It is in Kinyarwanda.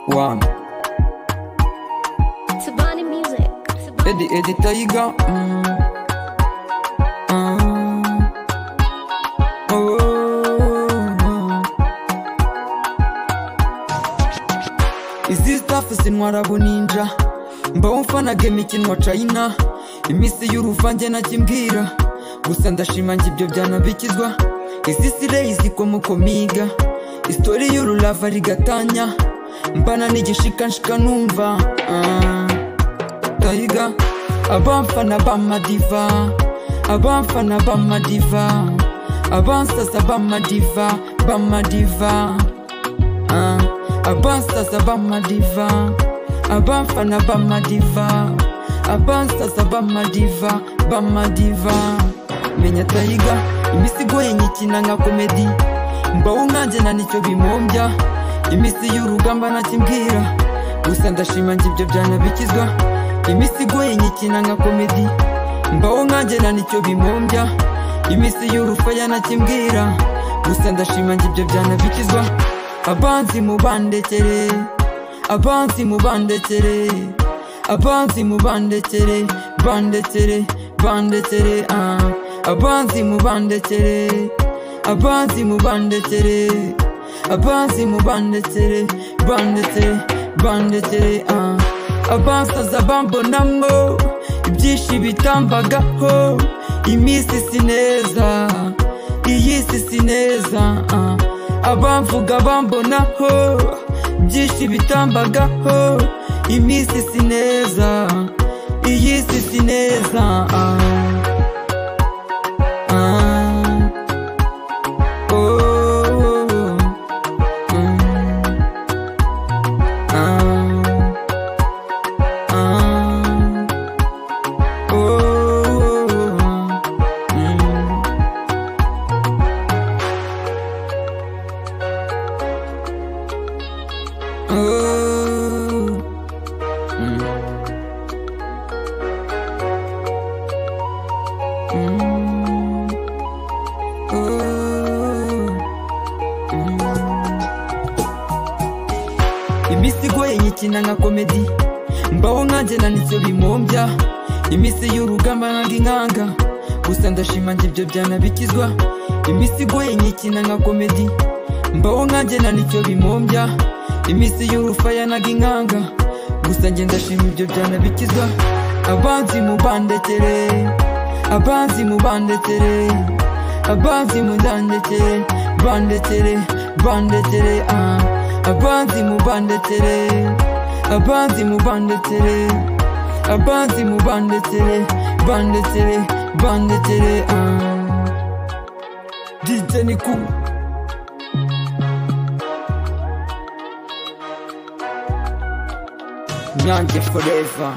one. Tabani music. Eddie, Eddie, there you go. Mm. Mm. Oh. Is this stuff is in Warabu Ninja? Mbaho mfanaga imikino wa China Iminsi y'uruvange nakimbwira Gusa ndashima njye ibyo byanabikizwa Izi sire izikomoka miga Istori y'urulava rigatanya Mbana n'igishikanshika numva ah. Taiga Abamfana b'amadiva Abamfana b'amadiva Abansaza b'amadiva B'amadiva Ah, Abansaza b'amadiva Abamfana b'amadiva Abansaza b'amadiva B'amadiva Menya Taiga Imisigo yinyikina nka komedi Mbaho nkanjye na nicyo bimombya Iminsi y'urugamba nakimbwira Gusa ndashima njye ibyo byanabikizwa imisigo yinyikina nka komedi mbaho nkanjye na nicyo bimumbya imisi y'urufa yanakimbwira gusa ndashima njye ibyo byanabikizwa abanzi mubandekere abanzi mubandekere abanzi mubandekere bandekere bandekere ah. abanzi mubandekere abanzi mubandekere abanzi mubandekere bandekere bandekere ah. abansaza bambonamo ibyinshi bitambagaho iminsi si neza iyi si si neza ah. abamvuga bambonaho byinshi bitambagaho iminsi si neza iyi si si neza ah. Ah. Oh. Mm. Ah. Ah. Oh. Mm. Oh. Mm. Mm. Oh. imisigo yinyikina nka komedi mbaho nkanjye na nicyo bimumbya iminsi y'urugamba nanga inkanga gusa ndashima njye ibyo byanabikizwa imisigo yinyikina nka komedi mbaho nkanjye na nicyo bimumbya iminsi y'urufa yanaga inkanga gusa njye ndashima ibyo byanabikizwa abanzi mubandekere abanzi mubandekere abanzi mubandekere bandekere bandekere ah. abanzi mubandekere abanzi mubandetere abanzi mubandetere bandetere bandetere ah. dj niku nyange forever